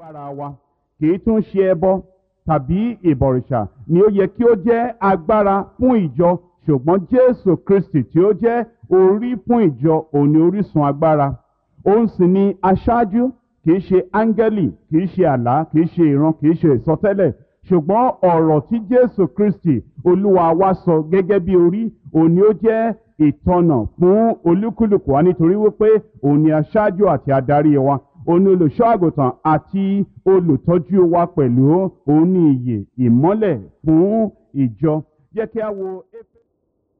agbára wa kì í tún ṣe ẹbọ tàbí ìbọ̀rìṣà ni ó yẹ kí ó jẹ́ agbára fún ìjọ ṣùgbọ́n jésù kristi tí ó jẹ́ orí fún ìjọ òní orísun agbára òun sì ni aṣáájú kì í ṣe áńgẹ́lì kì í ṣe àlá kì í ṣe ìran kì í ṣe ìsọtẹ́lẹ̀ ṣùgbọ́n ọ̀rọ̀ tí jésù kristi olúwa wa sọ gẹ́gẹ́ bí orí òní ó jẹ́ ìtọ́nà fún olúkúlùkù wa nítorí wípé òun ni aṣáájú àti adarí wa òun ni olùṣọ́ àgùntàn àti olùtọ́jú wa pẹ̀lú òun ni ìyè ìmọ́lẹ̀ fún ìjọ jẹ́ kí a wo